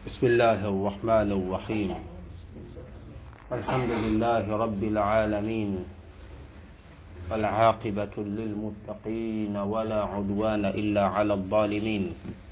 بسم الله الرحمن الرحيم الحمد لله رب العالمين والعاقبة للمتقين ولا عدوان إلا على الظالمين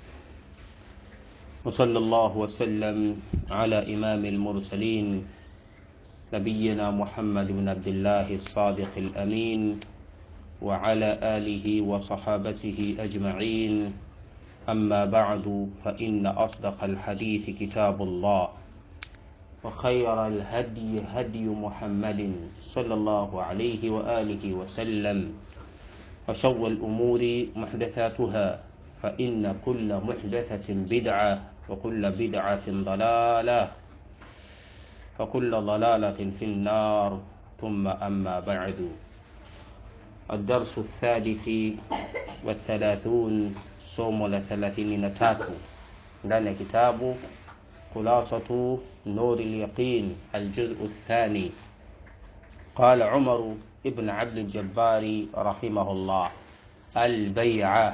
وصلى الله وسلم على إمام المرسلين نبينا محمد بن عبد الله الصادق الأمين وعلى آله وصحابته أجمعين أما بعد فإن أصدق الحديث كتاب الله وخير الهدي هدي محمد صلى الله عليه وآله وسلم وشر الأمور محدثاتها فإن كل محدثة بدعة وكل بدعة ضلالة وكل ضلالة في النار ثم أما بعد الدرس الثالث والثلاثون somo la thelathini na tatu ndani ya kitabu khulasatu nuri lyaqin aljuzu الثاني قال عمر ابن عبد الجبار رحمه الله البيعة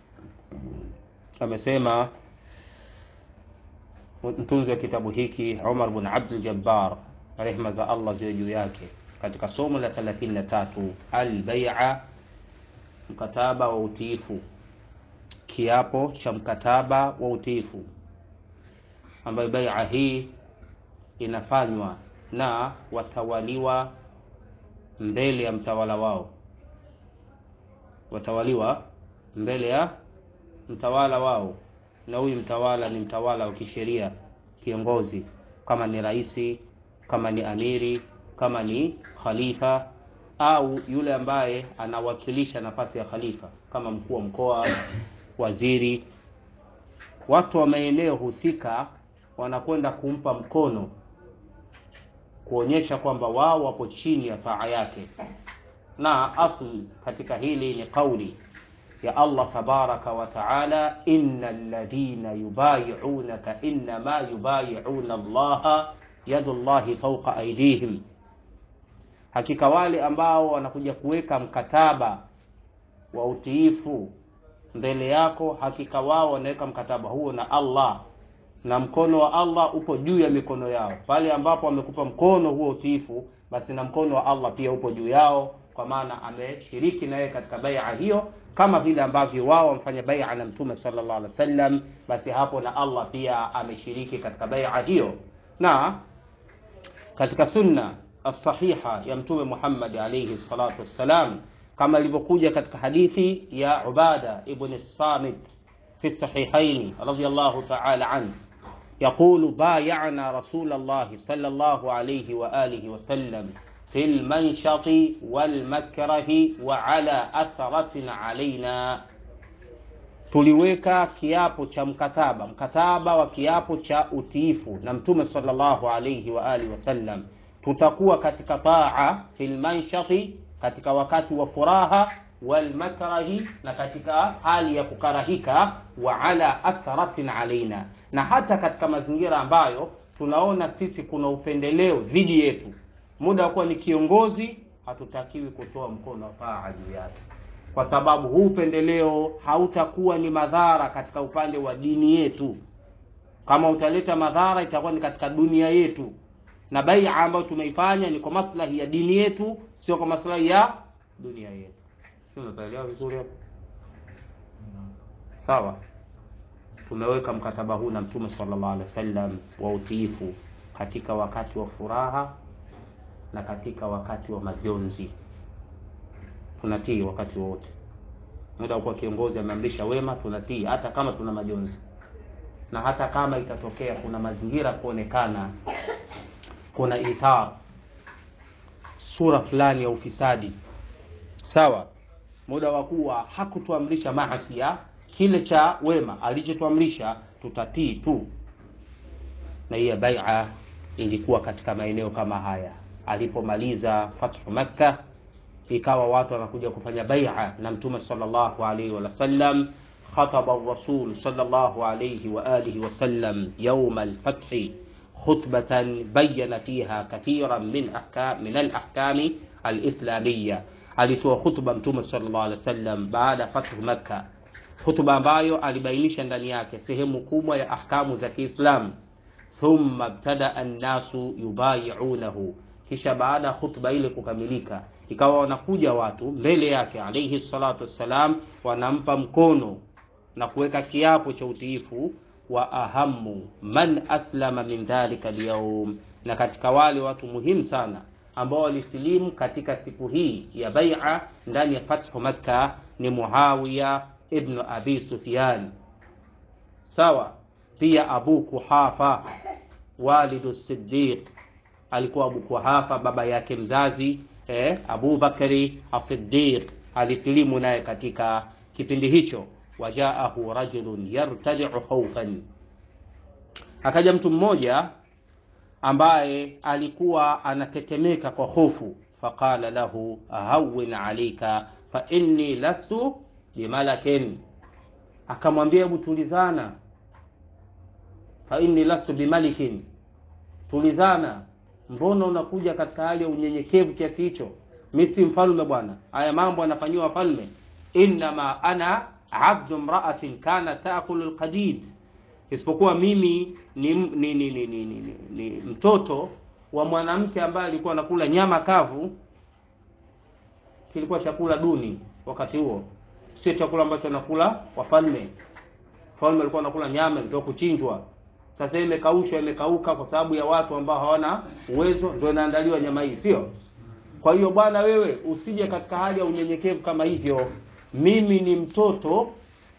amesema mtunzi wa kitabu hiki Umar bin Abdul Jabbar rehma za Allah ziwe juu yake katika somo la 33 albai'a mkataba wa utiifu kiapo cha mkataba wa utiifu ambayo bai'a hii inafanywa na watawaliwa mbele ya mtawala wao watawaliwa mbele ya mtawala wao na huyu mtawala ni mtawala wa kisheria kiongozi kama ni raisi kama ni amiri kama ni khalifa au yule ambaye anawakilisha nafasi ya khalifa kama mkuu wa mkoa waziri watu wa maeneo husika wanakwenda kumpa mkono kuonyesha kwamba wao wapo chini ya taa yake na asli katika hili ni kauli ya Allah tabaraka wa taala innal ladhina yubayi'unaka innama yubayi'una Allah yadu Allahi fawqa aydihim hakika wale ambao wanakuja kuweka mkataba wa utiifu mbele yako hakika wao wanaweka mkataba huo na Allah na mkono wa Allah upo juu ya mikono yao pale ambapo amekupa mkono huo utiifu basi na mkono wa Allah pia upo juu yao kwa maana ameshiriki naye katika bai'a hiyo kama vile ambavyo wao wamfanya bai'a na mtume sallallahu alaihi wasallam basi hapo na Allah pia ameshiriki katika bai'a hiyo na katika sunna as-sahiha ya mtume Muhammad alayhi salatu wassalam kama ilivyokuja katika hadithi ya Ubada ibn Samit fi sahihaini radiyallahu ta'ala anhu يقول بايعنا رسول الله صلى الله عليه وآله وسلم في المنشط والمكره وعلى أثرة علينا tuliweka kiapo cha mkataba mkataba wa kiapo cha utiifu na mtume sallallahu alayhi wa alihi wasallam tutakuwa katika taa fil manshati katika wakati wa furaha walmakrahi na katika hali ya kukarahika wa ala atharatin alaina na hata katika mazingira ambayo tunaona sisi kuna upendeleo dhidi yetu muda wa kuwa ni kiongozi hatutakiwi kutoa mkono wa taa juu yake kwa sababu huu upendeleo hautakuwa ni madhara katika upande wa dini yetu kama utaleta madhara itakuwa ni katika dunia yetu na bai'a ambayo tumeifanya ni kwa maslahi ya dini yetu sio kwa maslahi ya dunia yetu sio unaelewa vizuri hapo sawa tumeweka mkataba huu na mtume sallallahu alaihi wasallam wa utiifu katika wakati wa furaha na katika wakati wa majonzi tunatii wakati wote muda kwa kiongozi ameamrisha wema tunatii hata kama tuna majonzi na hata kama itatokea kuna mazingira kuonekana kuna ithar sura fulani ya ufisadi sawa muda wa kuwa hakutuamrisha maasia kile cha wema alichotuamrisha tutatii tu na hiyo bai'a ilikuwa katika maeneo kama haya alipomaliza fathu makka ikawa watu wanakuja kufanya bai'a na mtume sallallahu alaihi wasallam خطب الرسول صلى الله عليه وآله وسلم يوم الفتح خطبة بين فيها كثيرا من أحكام من الأحكام الإسلامية alitoa khutba mtume sallallahu alaihi wasallam baada ya fathu makka hutuba ambayo alibainisha ndani yake sehemu kubwa ya ahkamu za kiislamu thumma btadaa nnasu yubayiunahu kisha baada ya khutba ile kukamilika ikawa wanakuja watu mbele yake alaihi salatu wassalam wanampa mkono na kuweka kiapo cha utiifu wa ahamu man aslama min dhalika lyaum na katika wale watu muhimu sana ambao walisilimu katika siku hii ya baia ndani ya fathu makka ni muawiya ibnu abi sufyan sawa pia abu kuhafa walidu sidiq alikuwa abu kuhafa baba yake mzazi eh, abu bakari asidiq alisilimu naye katika kipindi hicho wajaahu rajulun yartadiu khaufan akaja mtu mmoja ambaye alikuwa anatetemeka kwa hofu faqala lahu hawin alaika fa inni lastu bimalakin akamwambia hebu tulizana fa inni lastu bimalikin tulizana mbona unakuja katika hali ya unyenyekevu kiasi hicho mi si mfalme bwana haya mambo anafanyiwa wafalme innama ana abdu mraatin kana taakulu lqadid isipokuwa mimi ni, ni, ni, ni, ni, ni, ni, ni mtoto wa mwanamke ambaye alikuwa anakula nyama kavu kilikuwa chakula duni wakati huo sio chakula ambacho anakula wafalme falme alikuwa anakula nyama ilitoka kuchinjwa sasa imekaushwa imekauka kwa sababu ya watu ambao hawana uwezo ndio inaandaliwa nyama hii sio kwa hiyo bwana wewe usije katika hali ya unyenyekevu kama hivyo mimi ni mtoto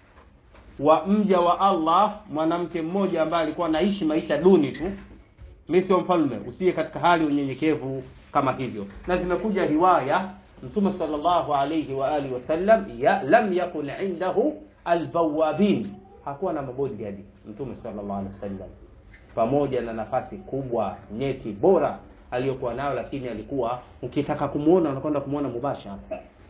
wa mja wa allah mwanamke mmoja ambaye alikuwa anaishi maisha duni tu mi sio mfalme usije katika hali ya unyenyekevu kama hivyo na zimekuja riwaya mtume salllahu alaihi waalihi wasallam ya, lam yakun indahu albawabin hakuwa na mabodyguard mtume sallallahu alaihi wasallam pamoja na nafasi kubwa nyeti bora aliyokuwa nayo lakini alikuwa ukitaka kumuona unakwenda kumuona mubashara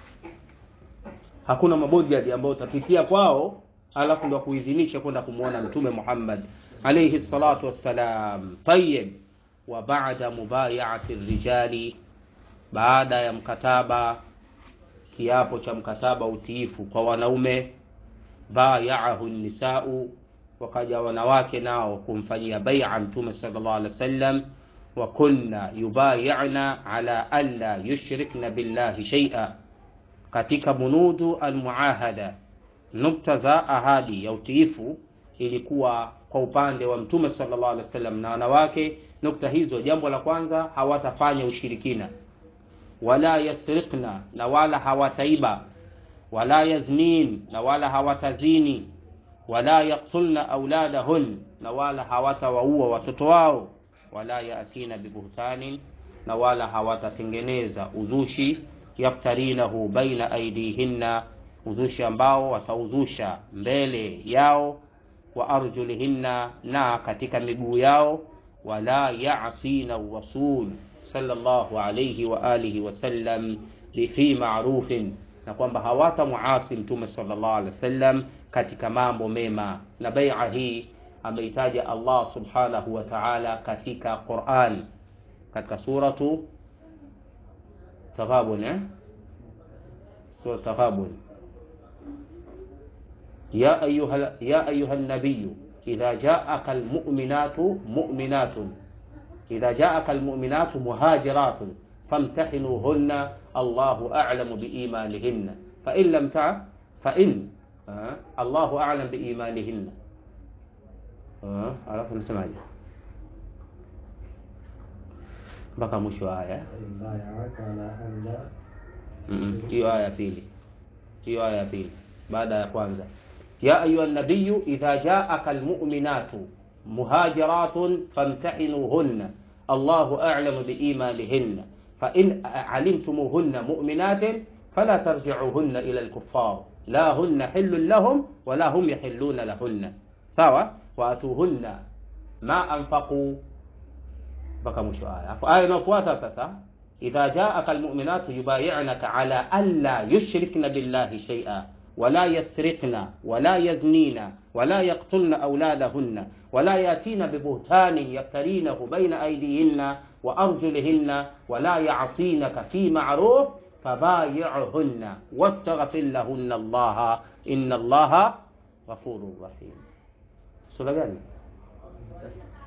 hakuna mabodyguard ambayo utapitia kwao alafu ndo kuidhinisha kwenda kumuona mtume Muhammad alayhi salatu wassalam tayib wa baada mubayaati rijali baada ya mkataba kiapo cha mkataba utiifu kwa wanaume bayaahu nisau wakaja wanawake nao kumfanyia baia mtume sallallahu alaihi wasallam wa kunna yubayana ala alla yushrikna billahi shay'a katika bunudu almuahada nukta za ahadi ya utiifu ilikuwa kwa upande wa mtume sallallahu alaihi wasallam na wanawake nukta hizo jambo la kwanza hawatafanya ushirikina wala yasriqna na wala hawataiba wala yaznin na wala hawatazini wala yaktulna auladahun na wala hawatawaua watoto wao wala yatina bibuhtanin na wala hawatatengeneza uzushi yaftarinahu baina aidihinna uzushi ambao watauzusha mbele yao wa arjulihinna na katika miguu yao wala yasina rasul sallallahu alayhi wa alihi wasallam fi ma'rufin na kwamba hawata muasi mtume sallallahu alaihi wasallam katika mambo mema na bai'a hii ameitaja Allah subhanahu wa ta'ala katika Qur'an katika suratu Taghabun eh sura Taghabun ya ayuha ya ayuha an-nabiy idha ja'aka al-mu'minatu mu'minatun idha ja'aka al-mu'minatu muhajiratun famtahinuhunna Allahu a'lamu biimanihinna fa in lam ta fa in Allahu a'lam biimanihinna alafu nasemaje mpaka mwisho wa aya hiyo aya ya pili hiyo aya ya pili baada ya kwanza ya ayuha nabiyu idha jaaka almu'minatu muhajiratun famtahinuhunna Allahu a'lamu biimanihinna فإن علمتموهن مؤمنات فلا ترجعوهن إلى الكفار لا هن حل لهم ولا هم يحلون لهن sawa waatuhunna ma anfaqu mpaka mwisho aya afu aya inayofuata sasa idha jaaka almu'minatu yubayi'naka ala alla yushrikna billahi shay'a ولا يسرقن ولا يزنين ولا يقتلن أولادهن ولا يأتين ببهتان يفترينه بين أيديهن وأرجلهن ولا يعصينك في معروف فبايعهن واستغفر لهن الله إن الله غفور رحيم sura gani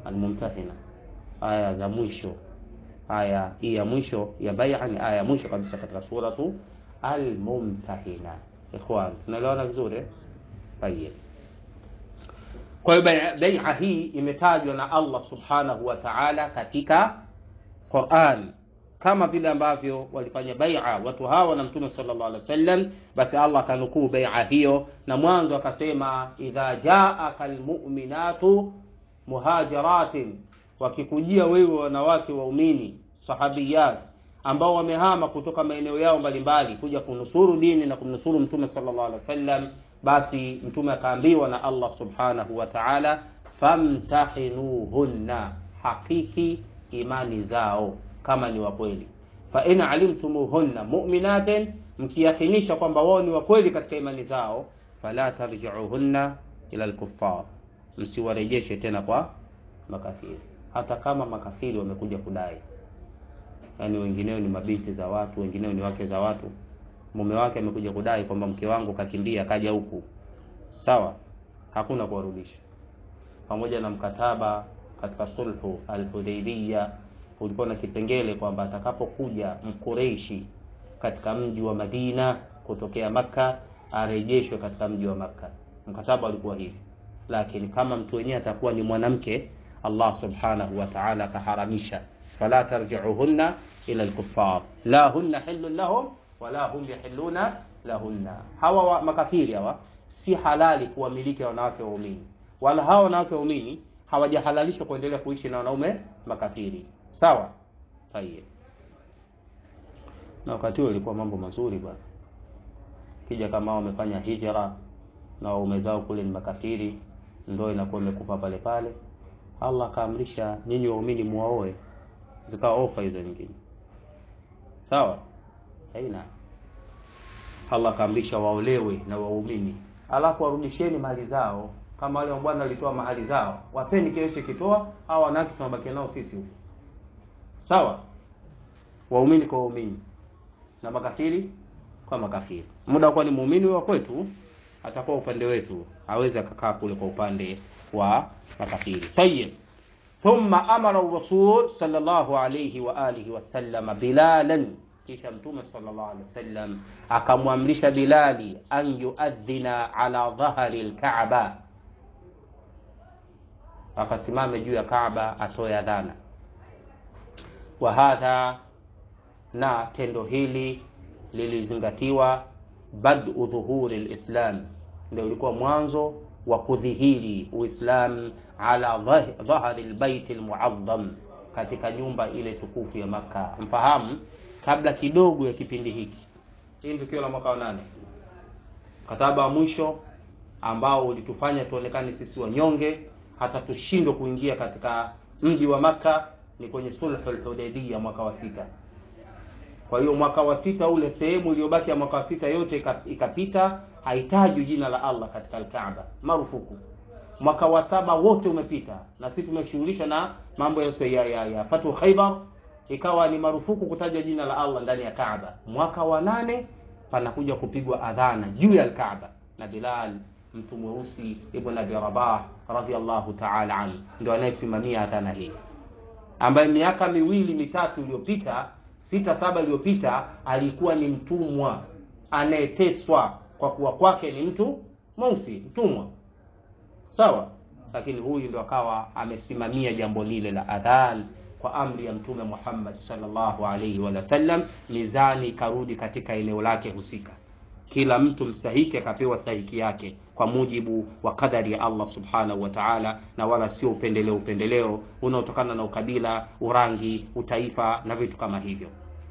Almumtahina, aya za mwisho. Aya hii ya mwisho ya bai'a ni aya ya mwisho kabisa katika suratu Almumtahina. Ikhwan, tunaelewana vizuri eh? Tayeb. Kwa hiyo bai'a hii imetajwa na Allah subhanahu wa ta'ala katika Qur'an kama vile ambavyo walifanya bai'a watu hawa na Mtume sallallahu alaihi wasallam, basi Allah akanukuu bai'a hiyo, na mwanzo akasema idha jaaka almu'minatu muhajiratin, wakikujia wewe wanawake waumini sahabiyat ambao wamehama kutoka maeneo yao mbalimbali kuja kunusuru dini na kumnusuru Mtume sallallahu alaihi wasallam, basi Mtume akaambiwa na Allah subhanahu wa ta'ala, famtahinuhunna, hakiki imani zao kama ni wa kweli. Fa in alimtumuhunna mu'minatin, mkiyakinisha kwamba wao ni wa kweli katika imani zao, fala tarji'uhunna ila al-kuffar, msiwarejeshe tena kwa makafiri, hata kama makafiri wamekuja kudai. Yaani wengineo ni mabinti za watu, wengineo ni wake za watu. Mume wake amekuja kudai kwamba mke wangu kakimbia kaja huku, sawa, hakuna kuwarudisha, pamoja na mkataba katika sulhu al-Hudaybiyah ulikuwa na kipengele kwamba atakapokuja mkureishi katika mji wa Madina kutokea Makka arejeshwe katika mji wa Makka. Mkataba ulikuwa hivi, lakini kama mtu wenyewe atakuwa ni mwanamke, Allah subhanahu wa ta'ala akaharamisha, fala tarji'uhunna ila al-kuffar la hunna hillun lahum wala hum yahilluna lahunna. Hawa wa makafiri hawa si halali kuwamiliki wanawake waumini, wala hawa wanawake waumini hawajahalalishwa kuendelea kuishi na wanaume makafiri. Sawa, tayeb. Na wakati huo ilikuwa mambo mazuri bwana, kija kama wamefanya hijra na waume zao kule ni makafiri, ndoa inakuwa imekufa pale pale. Allah akaamrisha nyinyi waumini muwaoe, zikawa ofa hizo nyingine. Sawa, haina. Allah akaamrisha waolewe na waumini, alafu warudisheni mali zao, kama wale bwana walitoa mahali zao, wapeni kile kitoa, au wanawake tunabaki nao sisi huko Sawa, waumini kwa waumini na makafiri kwa makafiri. Muda kwa ni muumini wa kwetu, atakuwa upande wetu, hawezi akakaa kule kwa upande wa makafiri. Tayyib, thumma amara rasul sallallahu alayhi wa alihi wasallam bilalan, kisha mtume sallallahu alayhi wasallam akamwamrisha Bilali an yuadhina ala dhahri alkaaba, akasimame juu ya Kaaba atoe adhana wa hadha, na tendo hili lilizingatiwa badu dhuhuri lislam, ndio ulikuwa mwanzo wa kudhihiri Uislam ala dhahri lbaiti lmuadham, katika nyumba ile tukufu ya Makka. Mfahamu, kabla kidogo ya kipindi hiki, hii tukio la mwaka wa nane, mkataba wa mwisho ambao ulitufanya tuonekane sisi wanyonge, hata tushindwe kuingia katika mji wa Makka ni kwenye sulhul Hudaybiyah mwaka wa sita. Kwa hiyo mwaka wa sita ule, sehemu iliyobaki ya mwaka wa sita yote ikapita, haitajwi jina la Allah katika Al-Kaaba, marufuku. Mwaka wa saba wote umepita, na sisi tumeshughulishwa na mambo ya, ya, ya, ya Fatu Khaybar, ikawa ni marufuku kutaja jina la Allah ndani ya Kaaba. Mwaka wa nane panakuja kupigwa adhana juu ya Al-Kaaba na Bilal mtu mweusi Ibn Abi Rabah radhiyallahu ta'ala anhu ndio anayesimamia adhana hii ambaye miaka miwili mitatu iliyopita sita saba iliyopita alikuwa ni mtumwa anayeteswa kwa kuwa kwake ni mtu mweusi mtumwa sawa lakini huyu ndo akawa amesimamia jambo lile la adhan kwa amri ya mtume Muhammad sallallahu alaihi wa sallam mizani ikarudi katika eneo lake husika kila mtu mstahiki akapewa stahiki yake kwa mujibu wa kadari ya Allah subhanahu wa ta'ala, na wala sio upendeleo upendeleo unaotokana na ukabila, urangi, utaifa na vitu kama hivyo.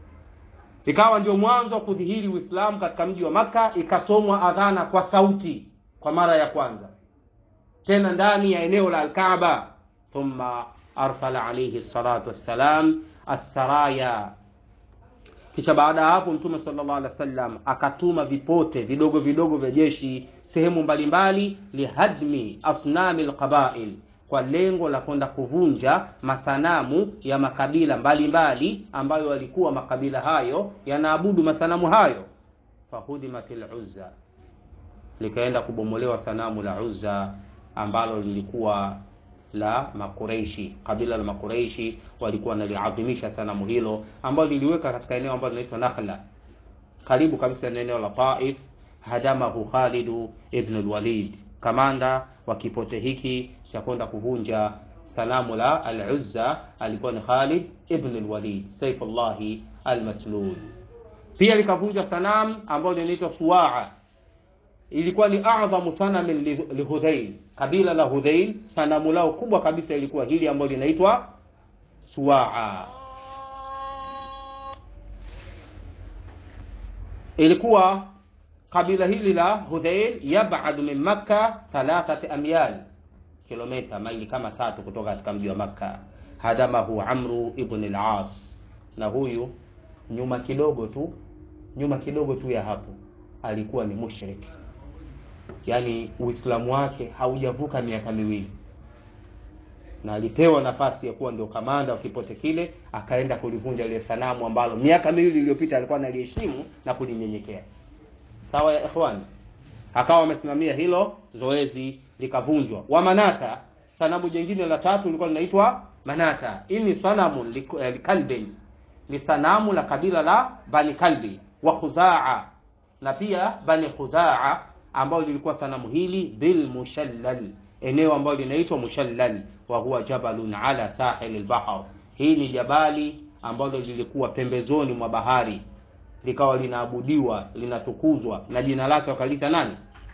Ikawa ndio mwanzo wa kudhihiri Uislamu katika mji wa Makka, ikasomwa adhana kwa sauti kwa mara ya kwanza, tena ndani ya eneo la Al-Kaaba. Thumma arsala alayhi salatu wassalam as-saraya kisha baada ya hapo mtume sallallahu alaihi wasallam akatuma vipote vidogo vidogo vya jeshi sehemu mbalimbali lihadmi asnami alqabail kwa lengo la kwenda kuvunja masanamu ya makabila mbalimbali mbali, ambayo walikuwa makabila hayo yanaabudu masanamu hayo fahudimatil uzza likaenda kubomolewa sanamu la uzza ambalo lilikuwa la Makureishi. Kabila la Makureishi walikuwa wanaliadhimisha sanamu hilo ambalo liliweka katika eneo ambalo linaitwa Nakhla, karibu kabisa na eneo la Taif. Hadamahu Khalidu ibn al-Walid, kamanda wa kipote hiki cha kwenda kuvunja sanamu la al-Uzza alikuwa ni Khalid ibn al-Walid Saifullahi al-Maslul. Pia likavunja sanamu ambalo linaitwa Suwaa, ilikuwa ni adhamu sanamin lihudhail, kabila la Hudhail, sanamu lao kubwa kabisa ilikuwa hili ambalo linaitwa Suwaa. Ilikuwa kabila hili la Hudhail yabadu min Makka thalathati amyal kilomita maili kama tatu kutoka katika mji wa Makka. Hadamahu Amru ibn al-As, na huyu nyuma kidogo tu nyuma kidogo tu ya hapo alikuwa ni mushrik, yaani Uislamu wake haujavuka miaka miwili, na alipewa nafasi ya kuwa ndio kamanda wa kipote kile, akaenda kulivunja ile sanamu ambalo miaka miwili iliyopita alikuwa analiheshimu na kulinyenyekea. Sawa ya ikhwani, akawa amesimamia hilo zoezi likavunjwa. Wa Manata, sanamu jingine la tatu lilikuwa linaitwa Manata. Hii ni sanamu likalbin, ni sanamu la kabila la Bani Kalbi wa Khuzaa na pia Bani Khuzaa, ambao lilikuwa sanamu hili bil Mushallal, eneo ambalo linaitwa Mushallal, wa huwa jabalun ala sahil al-bahr. Hii ni jabali ambalo lilikuwa pembezoni mwa bahari, likawa linaabudiwa linatukuzwa, na jina lake wakalita nani?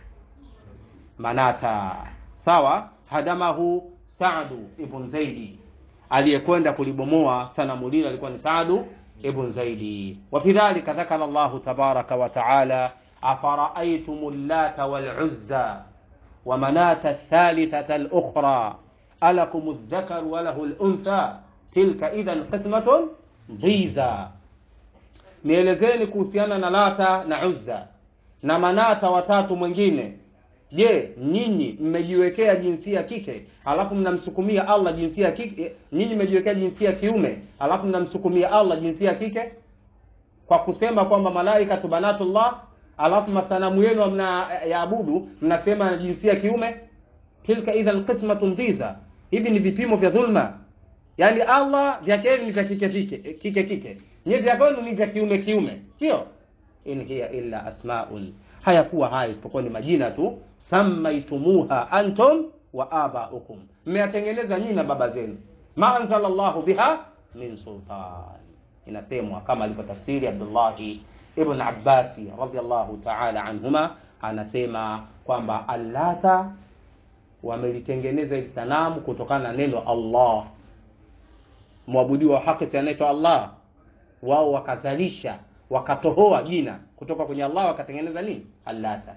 Manata. Sawa. Hadamahu Saadu ibn Zaidi, aliyekwenda kulibomoa sanamu lile alikuwa ni Saadu ibn Zaidi. Wa fi dhalika dhakara Allahu tabaraka wa taala afara'aytum llata wal uzza wa manata thalithata al-ukhra alakum adh-dhakar wa lahu al-untha tilka idhan qismatun dhiza, nielezeni kuhusiana na Lata na Uzza na Manata watatu mwingine Je, nyinyi mmejiwekea jinsia kike alafu mnamsukumia Allah jinsia kike? Nyinyi mmejiwekea jinsia kiume alafu mnamsukumia Allah jinsia kike kwa kusema kwamba malaika banatullah, alafu masanamu yenu mnayaabudu mnasema na jinsia kiume. Tilka idhan qismatun dhiza, hivi ni vipimo vya dhulma. Yaani Allah vyake ni vya kike kike kike kike, nyinyi vya kwenu ni vya kiume kiume, sio? In hiya illa asmaun hayakuwa haya isipokuwa ni majina tu. Sammaitumuha antum wa abaukum, mmeyatengeneza nyinyi na baba zenu. Ma anzala Allahu biha min sultan, inasemwa kama alivyotafsiri Abdullahi ibn Abbasi radhiyallahu ta'ala anhuma, anasema kwamba allata wamelitengeneza hili sanamu kutokana na neno Allah, mwabudiwa wa haki si anaitwa Allah. Wao wakazalisha wakatohoa jina kutoka kwenye Allah wakatengeneza nini? Allata.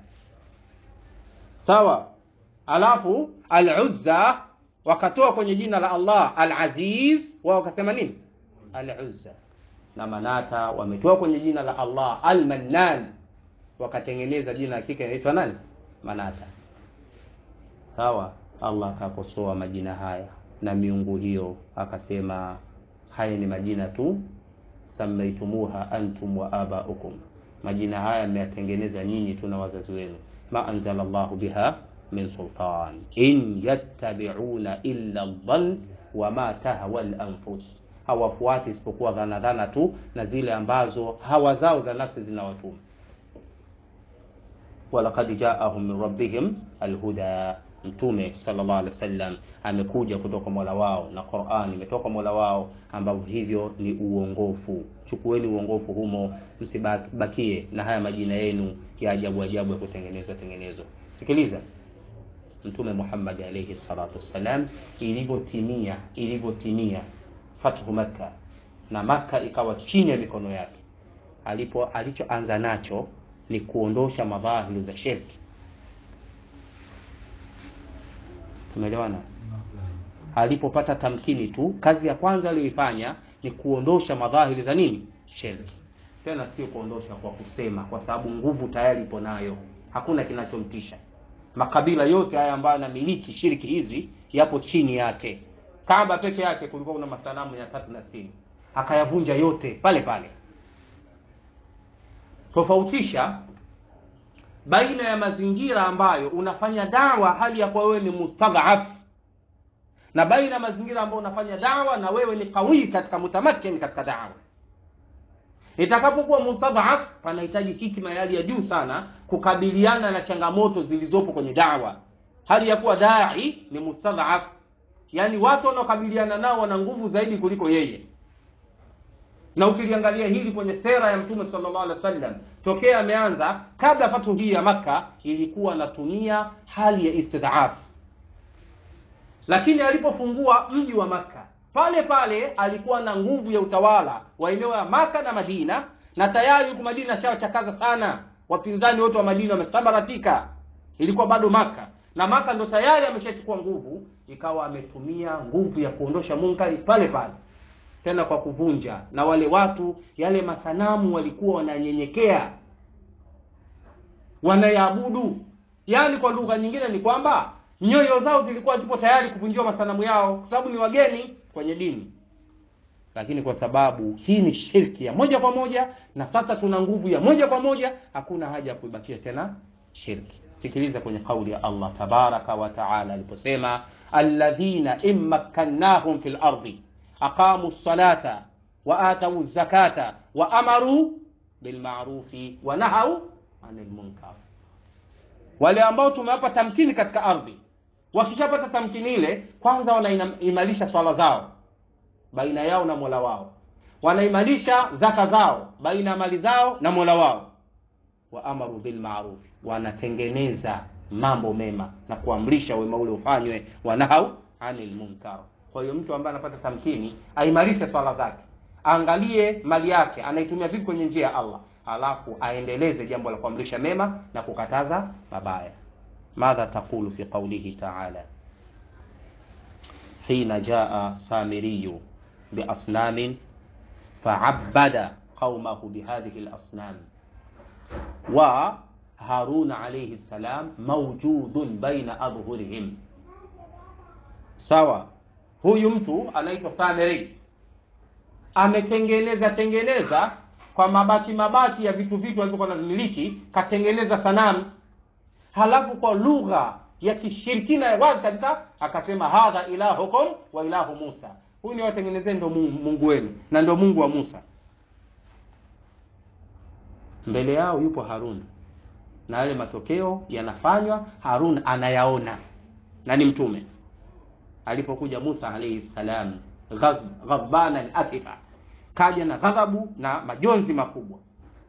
Sawa. Alafu al-Uzza wakatoa kwenye jina la Allah al-Aziz, wao wakasema nini? Al-Uzza. Na Manata wametoa kwenye jina la Allah al-Mannan, wakatengeneza jina la kike inaitwa nani? Manata. Sawa. Allah akakosoa majina haya na miungu hiyo, akasema haya ni majina tu samaitumuha antum wa abaukum, majina haya mmeyatengeneza nyinyi tu na wazazi wenu. Ma anzala Allahu biha min sultan in yattabi'una illa dhann wa ma tahwa al-anfus, hawafuati isipokuwa dhana dhana tu na zile ambazo hawa zao za nafsi zinawatuma. Walaqad ja'ahum min rabbihim alhuda, Mtume sallallahu alaihi wasallam amekuja kutoka Mola wao na Qur'an imetoka Mola wao, ambavyo hivyo ni uongofu. Chukueni uongofu humo, msibakie na haya majina yenu ya ajabu ajabu ya kutengenezwa tengenezwa. Sikiliza Mtume Muhammad alayhi salatu wassalam, ilivyotimia ilivyotimia fathu Makka na Makka ikawa chini ya mikono yake, alipo alichoanza nacho ni kuondosha madhahiru za shirki. Tumeelewana? Alipopata tamkini tu, kazi ya kwanza aliyoifanya ni kuondosha madhahiri za nini? Shirki. Tena sio kuondosha kwa kusema, kwa sababu nguvu tayari ipo nayo, hakuna kinachomtisha. Makabila yote haya ambayo yanamiliki shirki hizi yapo chini yake. Kaaba peke yake kulikuwa kuna masanamu ya tatu na sitini, akayavunja yote pale pale. Tofautisha baina ya mazingira ambayo unafanya dawa hali ya kuwa wewe ni mustadhaf na baina mazingira ambayo unafanya dawa na wewe ni kawii katika mutamakin katika dawa itakapokuwa mustadhaf panahitaji hikma ya hali ya juu sana kukabiliana na changamoto zilizopo kwenye dawa hali ya kuwa dai ni mustadhaf yaani watu wanaokabiliana nao wana nguvu zaidi kuliko yeye na ukiliangalia hili kwenye sera ya mtume sallallahu alaihi wasallam tokea ameanza kabla fatu hii ya makka ilikuwa anatumia hali ya istidhaf lakini alipofungua mji wa makka pale pale alikuwa na nguvu ya utawala wa eneo ya maka na madina na tayari huku madina ashawachakaza sana wapinzani wote wa madina wamesambaratika ilikuwa bado maka na maka ndo tayari ameshachukua nguvu ikawa ametumia nguvu ya kuondosha munkari pale pale tena kwa kuvunja na wale watu yale masanamu walikuwa wananyenyekea wanayaabudu yaani kwa lugha nyingine ni kwamba nyoyo zao zilikuwa zipo tayari kuvunjiwa masanamu yao kwa sababu ni wageni kwenye dini lakini kwa sababu hii ni shirki ya moja kwa moja na sasa tuna nguvu ya moja kwa moja hakuna haja ya kuibakia tena shirki sikiliza kwenye kauli ya allah tabaraka wa taala aliposema alladhina in makkannahum fi lardi aqamu lsalata wa atau zakata wa amaru bilmarufi wa nahau ani lmunkar wale ambao tumewapa tamkini katika ardhi wakishapata tamkini ile kwanza wanaimarisha swala zao baina yao na mola wao wanaimarisha zaka zao baina ya mali zao na mola wao wa amaru bilmaruf wanatengeneza mambo mema na kuamrisha wema ule ufanywe wanahau anil munkar kwa hiyo mtu ambaye anapata tamkini aimarishe swala zake aangalie mali yake anaitumia vipi kwenye njia ya allah alafu aendeleze jambo la kuamrisha mema na kukataza mabaya madha taqulu fi qaulihi taala hina jaa samiriyu biasnamin faabada qaumahu bihadhihi lasnam wa harun alaihi ssalam maujudun baina adhhurihim sawa huyu mtu anaitwa samiri ametengeneza tengeneza kwa mabaki mabaki ya vitu vitu alivyokuwa navimiliki katengeneza sanamu halafu kwa lugha ya kishirikina ya wazi kabisa akasema hadha ilahukum wa ilahu musa huyu ni watengenezee ndo mungu wenu na ndo mungu wa musa mbele yao yupo harun na yale matokeo yanafanywa harun anayaona na ni mtume alipokuja musa alaihi salam ghadbanan asifa kaja na ghadhabu na majonzi makubwa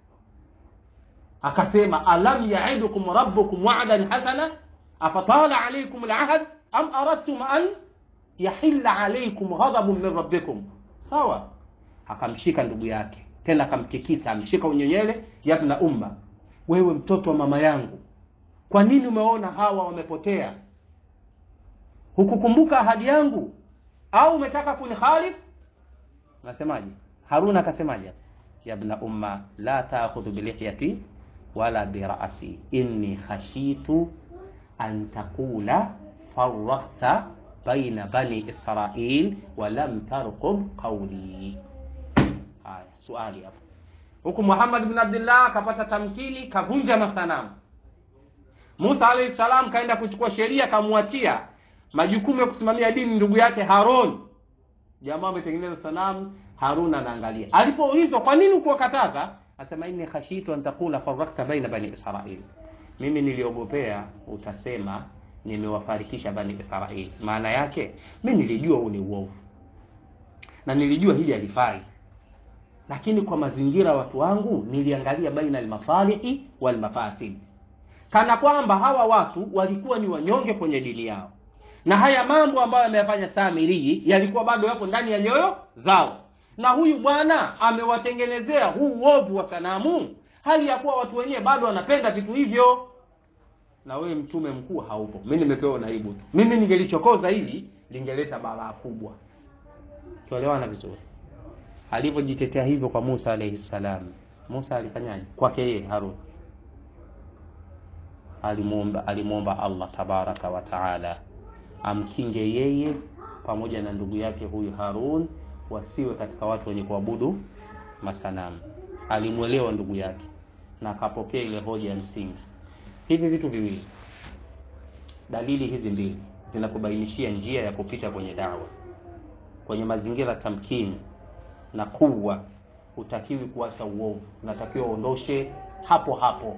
akasema alam yaidukum rabbukum wa'dan hasana afatala alaykum alahd am aradtum an yahilla alaykum ghadabun min rabbikum sawa akamshika ndugu yake tena akamtikisa amshika unyenyele yabna umma wewe mtoto wa mama yangu kwa nini umeona hawa wamepotea hukukumbuka ahadi yangu au umetaka kunihalif nasemaje harun akasemaje yabna umma la taakhudhu bilihyati wala birasi inni khashitu an taqula farrakta baina bani israil walam tarqub qawli haya swali hapo huku muhammad bin abdullah akapata tamkini kavunja masanamu musa alayhi salam kaenda kuchukua sheria kamwachia majukumu ya kusimamia dini ndugu yake haron jamaa ametengeneza sanamu harun anaangalia alipoulizwa kwa nini ukuwakataza asema inni khashitu an taqula farakta baina bani israil mimi niliogopea utasema nimewafarikisha bani israil maana yake mi nilijua huu ni uovu na nilijua hili halifai lakini kwa mazingira watu wangu niliangalia baina almasalihi walmafasid kana kwamba hawa watu walikuwa ni wanyonge kwenye dini yao na haya mambo ambayo ameyafanya Samirii yalikuwa bado yapo ndani ya nyoyo zao, na huyu bwana amewatengenezea huu uovu wa sanamu, hali ya kuwa watu wenyewe bado wanapenda vitu hivyo, na wewe mtume mkuu haupo. Mimi nimepewa naibu tu, mimi ningelichokoza hili lingeleta balaa kubwa. Tuelewana vizuri. Alivyojitetea hivyo kwa Musa alayhi salam, Musa alifanyaje kwake yeye Harun? Alimuomba, alimuomba Allah tabaraka wa taala amkinge yeye pamoja na ndugu yake huyu Harun wasiwe katika watu wenye kuabudu masanamu. Alimwelewa ndugu yake na akapokea ile hoja ya msingi. Hivi vitu viwili, dalili hizi mbili zinakubainishia njia ya kupita kwenye dawa kwenye mazingira tamkini na kuwa hutakiwi kuacha uovu unatakiwa uondoshe hapo hapo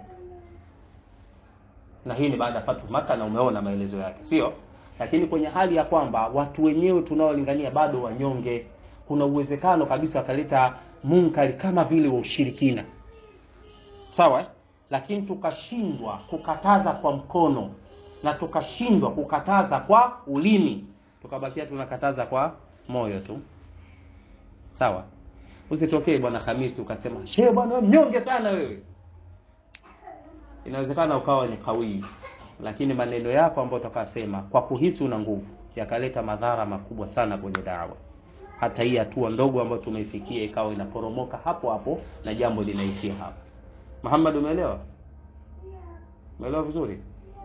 na hii ni baada ya fatu maka na umeona maelezo yake sio lakini kwenye hali ya kwamba watu wenyewe tunaolingania bado wanyonge kuna uwezekano kabisa wakaleta munkari kama vile wa ushirikina sawa eh? lakini tukashindwa kukataza kwa mkono na tukashindwa kukataza kwa ulimi tukabakia tunakataza kwa moyo tu sawa usitokee bwana hamisi ukasema shee bwana wewe mnyonge sana wewe inawezekana ukawa ni kawii lakini maneno yako ambayo utakasema kwa kuhisi una nguvu yakaleta madhara makubwa sana kwenye dawa hata hii hatua ndogo ambayo tumeifikia ikawa inaporomoka hapo hapo na jambo linaishia hapo muhammad umeelewa umeelewa vizuri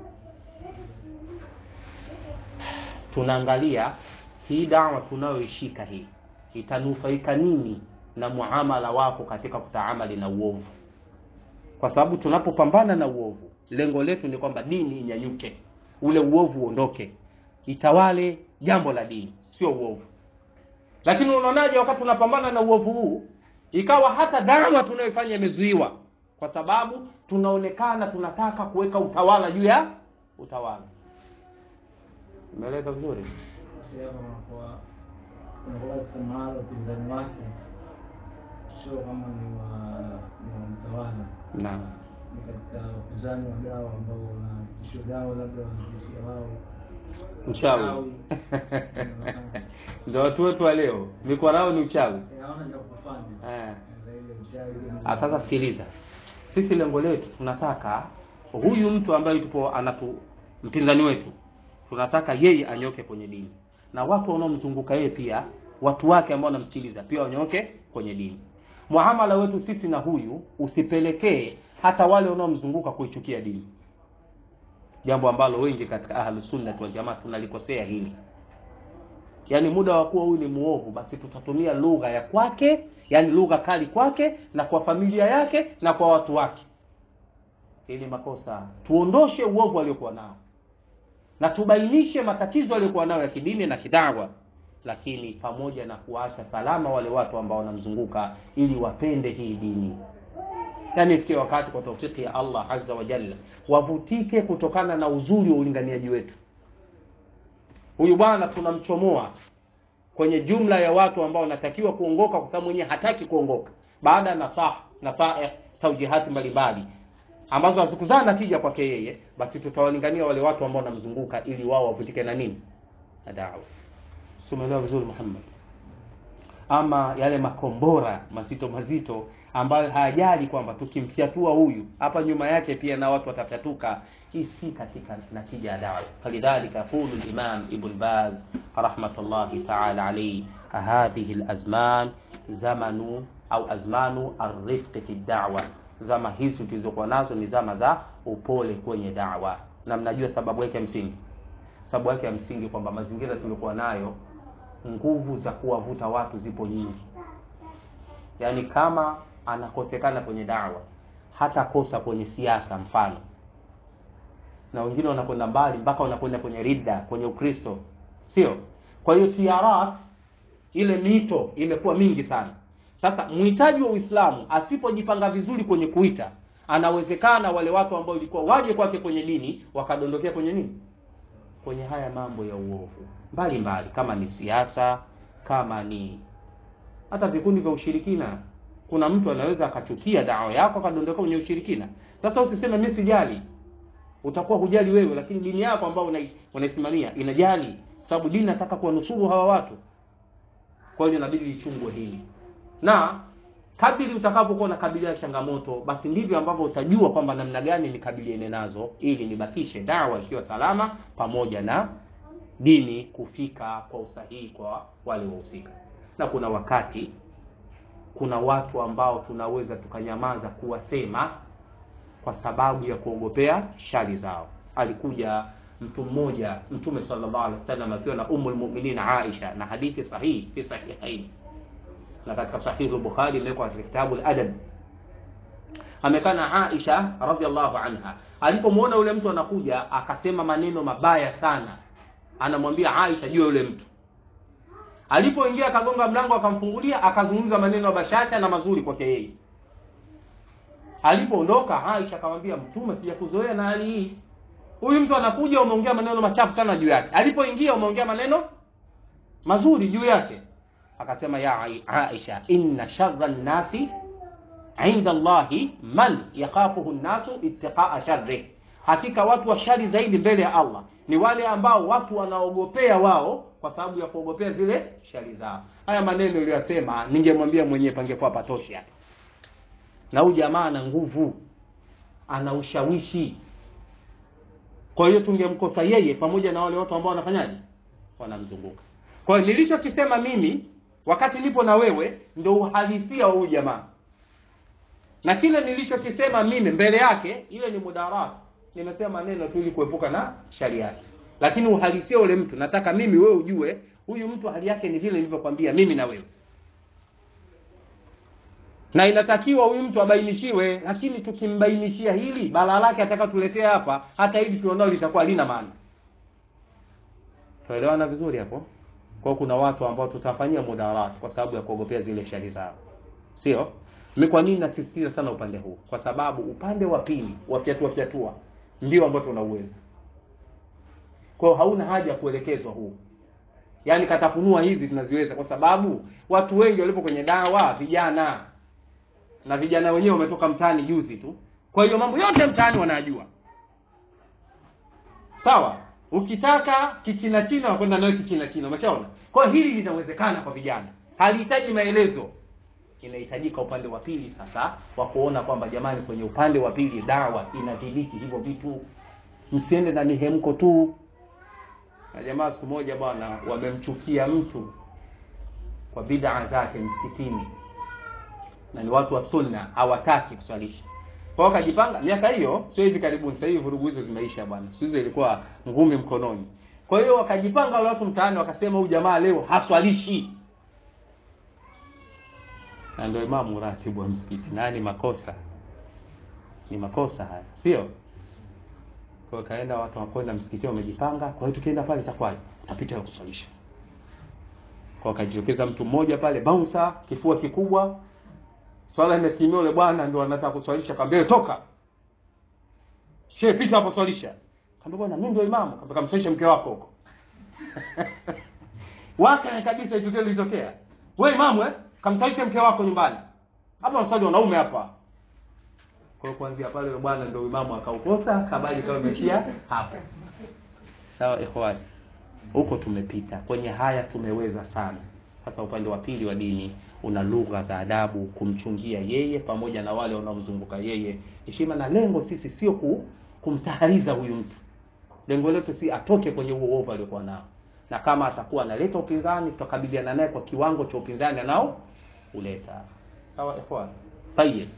tunaangalia hii dawa tunayoishika hii itanufaika nini na muamala wako katika kutaamali na uovu kwa sababu tunapopambana na uovu lengo letu ni kwamba dini inyanyuke ule uovu uondoke itawale jambo la dini sio uovu lakini unaonaje wakati tunapambana na uovu huu ikawa hata dawa tunayoifanya imezuiwa kwa sababu tunaonekana tunataka kuweka utawala juu ya utawala imeeleka vizuri unakuwa katika mahala upinzani wake sio kama ni wa ni wa mtawala naam ni katika upinzani wa dawa ambao wanatisho dawa labda wanatishia wao uchawi ndio watu wetu wa leo mikwarao ni uchawi hawana cha kufanya eh. zaidi ya uchawi Ah, sasa sikiliza sisi lengo letu tunataka huyu mtu ambaye tupo anatu mpinzani wetu tunataka yeye anyoke kwenye dini na watu wanaomzunguka yeye pia watu wake ambao wanamsikiliza pia wanyoke kwenye dini muamala wetu sisi na huyu usipelekee hata wale wanaomzunguka kuichukia dini jambo ambalo wengi katika ahlusunnati waljamaa tunalikosea hili yaani muda wa kuwa huyu ni muovu basi tutatumia lugha ya kwake yaani lugha kali kwake na kwa familia yake na kwa watu wake hii ni makosa tuondoshe uovu aliokuwa nao na tubainishe matatizo aliyokuwa nayo ya kidini na kidawa lakini pamoja na kuacha salama wale watu ambao wanamzunguka ili wapende hii dini yaani ifikie wakati kwa taufiki ya allah azza wa jalla wavutike kutokana na uzuri wa ulinganiaji wetu huyu bwana tunamchomoa kwenye jumla ya watu ambao wanatakiwa kuongoka kwa sababu mwenyewe hataki kuongoka baada ya nasah nasaih taujihati mbalimbali ambazo hazikuzaa natija kwake yeye basi tutawalingania wale watu ambao wanamzunguka ili wao wavutike na nini na dawa tumeelewa vizuri muhammad ama yale makombora mazito mazito ambayo hayajali kwamba tukimfyatua huyu hapa nyuma yake pia na watu watafyatuka hii si katika natija ya dawa falidhalika yaqulu limam ibn baz rahmatullahi taala alaihi hadhihi lazman zamanu au azmanu arifqi fi dawa zama hizi tulizokuwa nazo ni zama za upole kwenye dawa na mnajua sababu yake ya msingi sababu yake ya msingi kwamba mazingira tuliokuwa nayo nguvu za kuwavuta watu zipo nyingi yaani kama anakosekana kwenye dawa hata kosa kwenye siasa mfano na wengine wanakwenda mbali mpaka wanakwenda kwenye ridda kwenye ukristo sio kwa hiyo tiarat ile mito imekuwa mingi sana sasa mhitaji wa uislamu asipojipanga vizuri kwenye kuita anawezekana wale watu ambao ilikuwa waje kwake kwenye dini wakadondokea kwenye nini kwenye haya mambo ya uovu mbali mbali kama ni siasa kama ni hata vikundi vya ushirikina kuna mtu anaweza akachukia dawa yako akadondoka kwenye ushirikina sasa usiseme mi sijali utakuwa hujali wewe lakini dini yako ambayo unai- unaisimamia inajali sababu dini nataka kuwanusuru hawa watu kwa hiyo inabidi lichungwe hili na kadiri utakapokuwa unakabiliana na changamoto basi ndivyo ambavyo utajua kwamba namna gani nikabiliane nazo ili nibakishe dawa ikiwa salama pamoja na dini kufika kwa usahihi kwa wale wahusika na kuna wakati kuna watu ambao tunaweza tukanyamaza kuwasema kwa sababu ya kuogopea shari zao alikuja mtu mmoja mtume sallallahu alaihi wasallam akiwa na ummu lmuminin aisha na hadithi sahihi fi sahihaini na katika sahihu bukhari imewekwa katika kitabu ladab amekaa na aisha radiallahu anha alipomwona yule mtu anakuja akasema maneno mabaya sana anamwambia Aisha juu ya yule mtu. Alipoingia akagonga mlango akamfungulia, akazungumza maneno ya bashasha na mazuri kwake yeye. Alipoondoka Aisha akamwambia Mtume, sijakuzoea na hali hii. Huyu mtu anakuja, umeongea maneno machafu sana juu yake. Alipoingia umeongea maneno mazuri juu yake. Akasema ya Ai- Aisha, inna sharra nnasi inda Allahi man yakhafuhu nnasu ittiqaa sharrih, hakika watu wa shari zaidi mbele ya Allah ni wale ambao watu wanaogopea wao kwa sababu ya kuogopea zile shari zao. Haya maneno niliyosema, ningemwambia mwenyewe pangekuwa patoshi hapa. Na huyu jamaa ana nguvu, ana ushawishi. Kwa hiyo tungemkosa yeye pamoja na wale watu ambao wanafanyaje, wanamzunguka. Kwa hiyo nilichokisema mimi wakati nipo na wewe ndio uhalisia wa huyu jamaa na kile nilichokisema mimi mbele yake ile ni mudarat nimesema maneno tu ili kuepuka na shari yake lakini uhalisia ule mtu nataka mimi wewe ujue huyu mtu hali yake ni vile nilivyokwambia mimi na wewe na inatakiwa huyu mtu abainishiwe lakini tukimbainishia hili balaa lake atakatuletea hapa hata hivi tuonao litakuwa lina maana tuelewana vizuri hapo kwa kuna watu ambao tutafanyia mudarat kwa sababu ya kuogopea zile shari zao sio mimi kwa nini nasisitiza sana upande huu kwa sababu upande wa pili wa fyatua fyatua ndio ambao tunauweza kwa hiyo hauna haja ya kuelekezwa huu yaani katafunua hizi tunaziweza kwa sababu watu wengi walipo kwenye dawa vijana na vijana wenyewe wametoka mtaani juzi tu kwa hiyo mambo yote mtaani wanajua sawa ukitaka kichina china wakwenda nayo kichina china umeshaona kwa hiyo hili linawezekana kwa vijana halihitaji maelezo inahitajika upande wa pili sasa wa kuona kwamba jamani kwenye upande wa pili dawa inadhibiti hivyo vitu msiende na mihemko tu na jamaa siku moja bwana wamemchukia mtu kwa bid'a zake msikitini na ni watu wa sunna hawataki kuswalisha kwa hiyo wakajipanga miaka hiyo sio hivi karibuni sasa hivi vurugu hizo zimeisha bwana siku hizo ilikuwa ngumi mkononi kwa hiyo wakajipanga wale watu mtaani wakasema huyu jamaa leo haswalishi na ndio imamu ratibu wa msikiti na ni makosa ni makosa haya sio kwa hiyo kaenda watu wakwenda msikitini wamejipanga kwa hiyo tukienda pale itakuwaje utapita kuswalisha kwa akajitokeza mtu mmoja pale bouncer kifua kikubwa swala imekimia yule bwana ndio anataka kuswalisha kaambia toka shehe pita hapo swalisha kaambia bwana mimi ndio imamu kaambia kamswalisha mke wako huko waka kabisa hiyo tukio lilitokea wewe imamu eh kamswalisha mke wako nyumbani hapa mswali wanaume hapa kwa hiyo kuanzia pale yule bwana ndio imamu akaukosa habari kama imeishia hapo sawa ikhwani huko tumepita kwenye haya tumeweza sana sasa upande wa pili wa dini una lugha za adabu kumchungia yeye pamoja na wale wanaomzunguka yeye heshima na lengo sisi sio ku, kumtahariza huyu mtu lengo letu si atoke kwenye huo uovu aliokuwa nao na kama atakuwa analeta upinzani tutakabiliana naye kwa kiwango cha upinzani anao uleta sawa ikhwan tayeb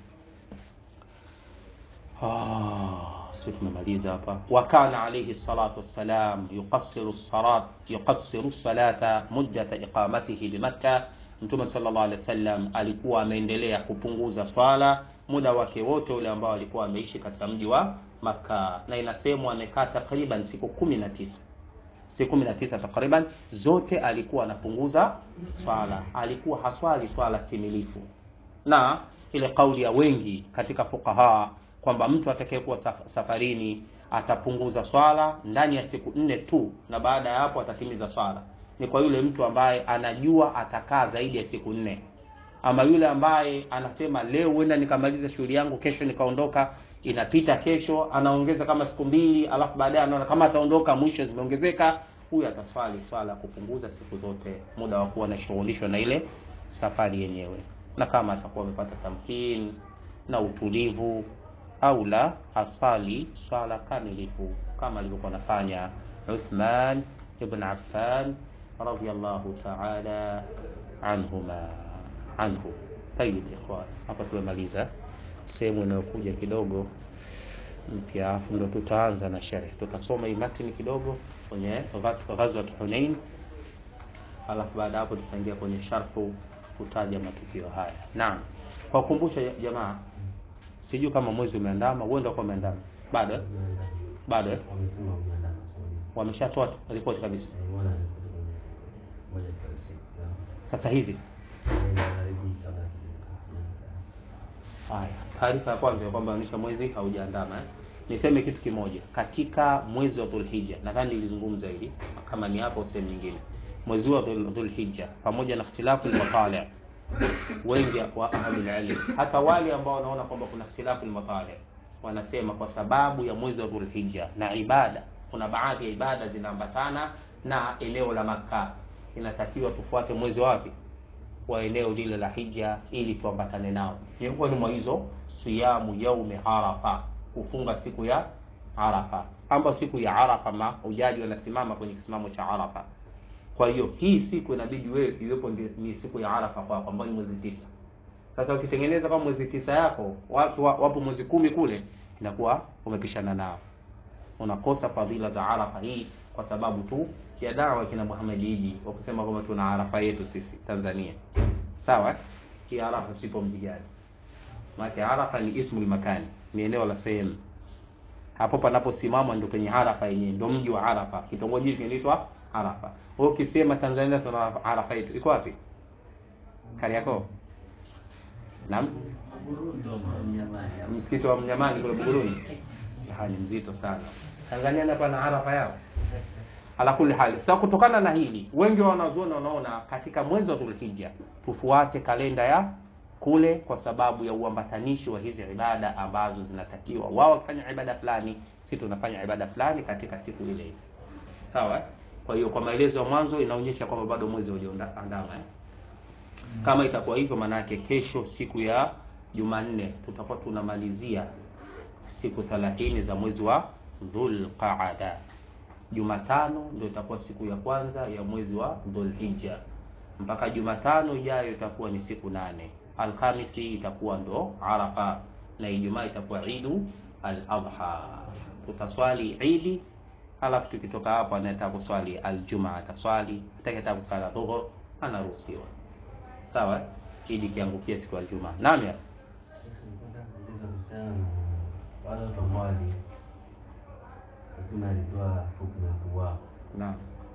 ah sio tumemaliza hapa wa kana alayhi salatu wassalam yuqassiru salat yuqassiru salata muddata iqamatihi bimakkah mtume sallallahu alaihi wasallam alikuwa ameendelea kupunguza swala muda wake wote ule ambao alikuwa ameishi katika mji wa Makka na inasemwa amekaa takriban siku kumi na tisa siku kumi na tisa takriban zote alikuwa anapunguza swala alikuwa haswali swala timilifu na ile kauli ya wengi katika fukaha kwamba mtu atakayekuwa saf- safarini atapunguza swala ndani ya siku nne tu na baada ya hapo atatimiza swala ni kwa yule mtu ambaye anajua atakaa zaidi ya siku nne ama yule ambaye anasema leo huenda nikamaliza shughuli yangu kesho nikaondoka inapita kesho anaongeza kama siku mbili alafu baadaye anaona kama ataondoka mwisho zimeongezeka huyu ataswali swala kupunguza siku zote muda wa kuwa anashughulishwa na ile safari yenyewe na kama atakuwa amepata tamkin na utulivu au la asali swala kamilifu kama alivyokuwa anafanya Uthman ibn Affan radiyallahu ta'ala anhuma anhu tayib ikhwan hapa tumemaliza sehemu inayokuja kidogo mpya afu ndo tutaanza na sherehe tutasoma hii matini kidogo kwenye ghazwat Hunain alafu baada hapo tutaingia kwenye sharhu kutaja matukio haya naam kwa kukumbusha jamaa sijui kama mwezi umeandama wewe ndio umeandama bado eh? bado eh? wameshatoa ripoti kabisa Nimeona ripoti kwenye moja kwa website zao. sasa hivi Ile inarudi kabla tuja- haya taarifa ya kwanza ya kwamba onyesha mwezi haujaandama eh? niseme kitu kimoja katika mwezi wa dhulhija nadhani nilizungumza hili kama ni hapo sehemu nyingine mwezi wa Dhul- dhulhija pamoja na ikhtilafu lmatali wengi wa ahlulilm hata wale ambao wanaona kwamba kuna ikhtilafu lmatali wanasema kwa sababu ya mwezi wa dhulhija na ibada kuna baadhi ya ibada zinaambatana na eneo la makka inatakiwa tufuate mwezi wapi wa eneo lile la hija ili tuambatane nao miongoni mwa hizo siyamu yaumi arafa kufunga siku ya arafa ambayo siku ya arafa mahujaji wanasimama kwenye kisimamo cha arafa kwa hiyo hii siku inabidi wewe iwepo ndi- ni siku ya arafa kwako ambayo ni mwezi tisa sasa ukitengeneza kama mwezi tisa yako watu wa- wapo mwezi kumi kule inakuwa umepishana nao unakosa fadhila za arafa hii kwa sababu tu ya dawa kina Muhammad Idi wa kusema kwamba tuna arafa yetu sisi Tanzania sawa hii arafa sipo mji gani maana arafa ni ismu makani ni eneo la sehemu hapo panaposimama ndio kwenye arafa yenyewe ndio mji wa arafa kitongoji kinaitwa arafa wewe ukisema Tanzania tuna arafa yetu iko wapi Kariakoo naam msikiti wa Mnyamani kule Buguruni hali mzito sana Tanzania hapa na arafa yao ala kulli hali sasa kutokana na hili wengi wa wanazuoni wanaona katika mwezi wa dhulhija tufuate kalenda ya kule kwa sababu ya uambatanishi wa hizi ibada ambazo zinatakiwa wao wakifanya ibada fulani si tunafanya ibada fulani katika siku ile ile sawa eh? kwa hiyo kwa maelezo ya mwanzo inaonyesha kwamba bado mwezi haujaandama eh? kama itakuwa hivyo maanake kesho siku ya jumanne tutakuwa tunamalizia siku 30 za mwezi wa dhulqaada jumatano ndio itakuwa siku ya kwanza ya mwezi wa dhulhija mpaka jumatano ijayo itakuwa ni siku nane alhamisi itakuwa ndo arafa na ijumaa itakuwa idu al-adha tutaswali idi alafu tukitoka hapo anayetaka kuswali aljumaa ataswali atakayetaka kuswali dhuhur anaruhusiwa sawa eh? idi ikiangukia siku ya aljumaa naam ya Nataka kuuliza kuhusiana na wale watu ambao wali- Mtume alitoa hukumu ya kuuawa. naam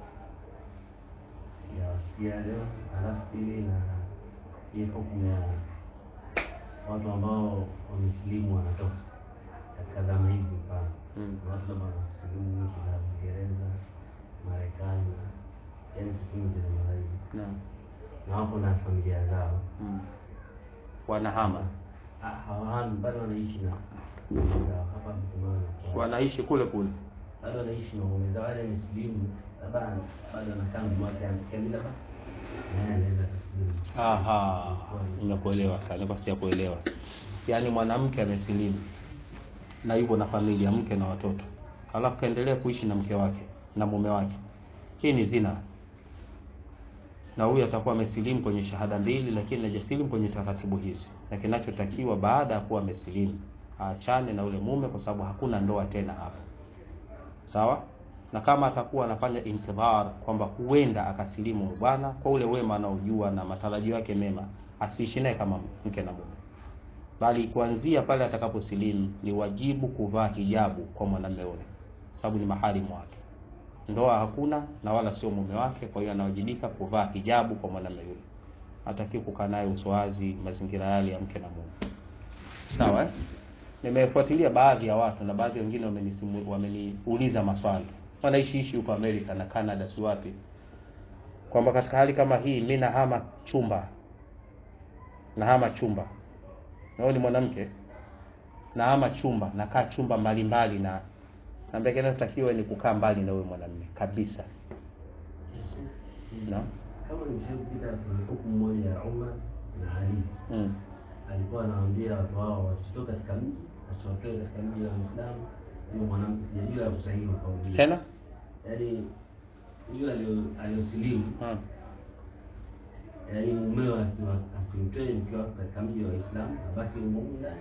Sijawasikia leo, halafu pili na hii hukumu ya watu ambao wamesilimu wanatoka katika zama hizi, mfano mm. Kuna watu labda wanasilimu nchi za Uingereza, Marekani, yaani tuseme nchi za magharibi, naam na wapo na familia zao mm. wanahama Ah, hawahami bado wanaishi na waume zao hapa Mkomaani kwa- wanaishi kule kule bado wanaishi na waume zao, wale wamesilimu, labda bado anakaa mwaka kamili, labda naye anaweza kusilimu. Aha, nimekuelewa sana, nilikuwa sijakuelewa. Yaani mwanamke amesilimu na yuko na familia, mke na watoto, alafu kaendelea kuishi na mke wake na mume wake, hii ni zina, na huyu atakuwa amesilimu kwenye shahada mbili, lakini hajasilimu kwenye taratibu hizi, na kinachotakiwa baada ya kuwa amesilimu aachane na ule mume, kwa sababu hakuna ndoa tena hapo, sawa na kama atakuwa anafanya intidhar kwamba huenda akasilimu huyu bwana kwa ule wema anaojua na matarajio yake mema, asiishi naye kama mke na mume, bali kuanzia pale atakaposilimu ni wajibu kuvaa hijabu kwa mwanamume ule, sababu ni maharimu wake. Ndoa hakuna na wala sio mume wake, kwa hiyo anawajibika kuvaa hijabu kwa mwanamume yule, hataki kukaa naye uswazi, mazingira yale ya mke na mume. Sawa eh? Nimefuatilia baadhi ya watu na baadhi wengine wamenisimu- wameniuliza maswali, wanaishiishi huko Amerika na Canada, si wapi, kwamba katika hali kama hii mi nahama chumba, nahama chumba, na wewe ni mwanamke, nahama chumba, nakaa chumba mbalimbali, na naambia kinachotakiwa ni kukaa mbali na wewe mwanamume kabisa. Naam. Kama nilivyopita kuna hukumu moja ya Umar na Ali, Mm. alikuwa anawaambia watu wao wasitoke katika mji, wasiwatoe katika mji wa Uislamu. Huyo mwanamke sijajua usahihi wa kauli hiyo. Tena yaani huyo alio- aliosilimu mm. yaani mumeo asiwa- asimtoe mke wake katika mji wa Uislamu, abaki humo humo ndani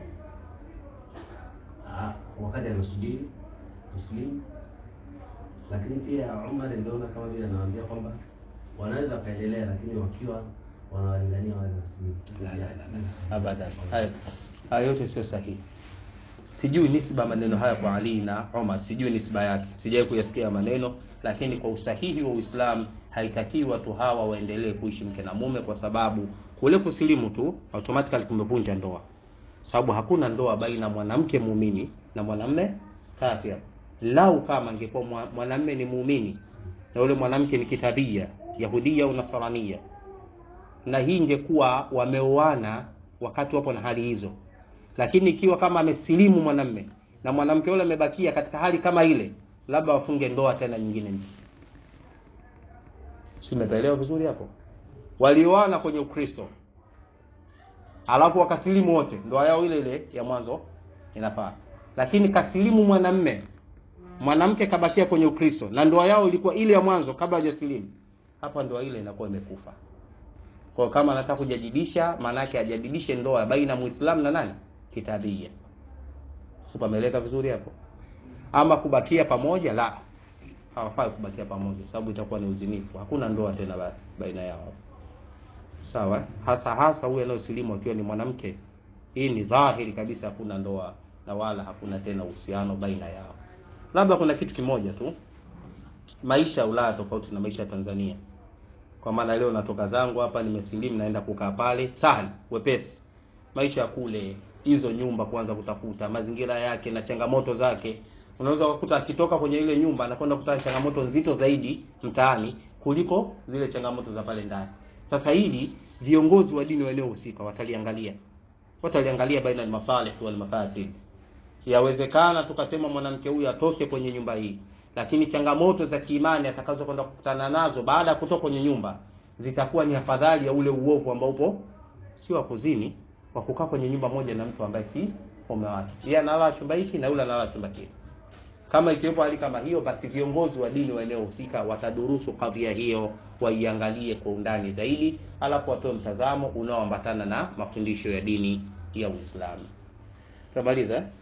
Ah, wakati anasubiri kusilimu. Lakini pia Umar niliona kama vile anawaambia kwamba wanaweza wakaendelea, lakini wakiwa wanawalingania wale wasilimu. Sasa sija- abadan haya haya yote sio sahihi sijui nisba maneno haya kwa ali na omar sijui nisba yake sijawai kuyasikia maneno lakini kwa usahihi wa Uislamu haitakiwi watu hawa waendelee kuishi mke na mume, kwa sababu kule kusilimu tu automatically kumevunja ndoa, sababu hakuna ndoa baina mwanamke muumini na mwanamme kafir. Lau kama angekuwa mwa- mwanamme ni muumini na yule mwanamke ni kitabia yahudia au nasarania, na hii ingekuwa wameoana wakati wapo na hali hizo, lakini ikiwa kama amesilimu mwanamme na mwanamke yule amebakia katika hali kama ile, labda wafunge ndoa tena nyingine mpya. Si umeelewa vizuri hapo? Walioana kwenye Ukristo alafu wakasilimu wote, ndoa yao ile ile ya mwanzo inafaa, lakini kasilimu mwanamme, mwanamke kabakia kwenye Ukristo na ndoa yao ilikuwa ile ya mwanzo kabla hajasilimu, hapa ndoa ile inakuwa imekufa. Kwa hiyo kama anataka kujadidisha, maana yake ajadidishe ndoa baina Muislamu na nani kitabia. Upameleka vizuri hapo? Ama kubakia pamoja, la, hawafai kubakia pamoja, sababu itakuwa ni uzinifu. Hakuna ndoa tena ba- baina yao, sawa? eh? Hasa hasa huyu anayosilimu akiwa ni mwanamke, hii ni dhahiri kabisa, hakuna ndoa na wala hakuna tena uhusiano baina yao. Labda kuna kitu kimoja tu, maisha ya Ulaya tofauti na maisha ya Tanzania. Kwa maana leo natoka zangu hapa, nimesilimu, naenda kukaa pale, sahali wepesi. Maisha ya kule, hizo nyumba kuanza kutafuta mazingira yake na changamoto zake, unaweza kukuta akitoka kwenye ile nyumba anakwenda kukutana na changamoto nzito zaidi mtaani kuliko zile changamoto za pale ndani. Sasa hili viongozi wa dini wa eneo husika wataliangalia, wataliangalia baina ya masalih wal mafasid. Yawezekana tukasema mwanamke huyu atoke kwenye nyumba hii, lakini changamoto za kiimani atakazo kwenda kukutana nazo baada ya kutoka kwenye nyumba zitakuwa ni afadhali ya ule uovu ambao upo sio wa kuzini, wa kukaa kwenye nyumba moja na mtu ambaye si mume wake. Yeye analala chumba hiki na yule analala chumba kile. Kama ikiwepo hali kama hiyo, basi viongozi wa dini wa eneo husika watadurusu kadhia hiyo, waiangalie kwa undani zaidi, alafu watoe mtazamo unaoambatana na mafundisho ya dini ya Uislamu. Tumaliza eh?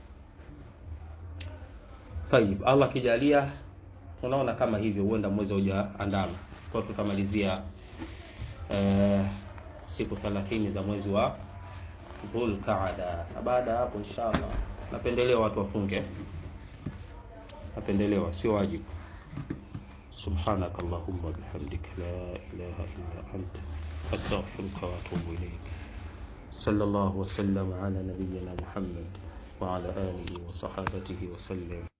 Tayib, Allah kijalia, unaona kama hivyo, huenda mwezi haujaandama, kwa tutamalizia eh, siku 30 za mwezi wa Dhulqaada, na baada ya hapo inshallah, napendelewa watu wafunge, napendelewa, sio wajibu. سبحانك اللهم وبحمدك لا إله إلا أنت أستغفرك وأتوب إليك صلى الله وسلم على نبينا محمد وعلى آله وصحابته وسلم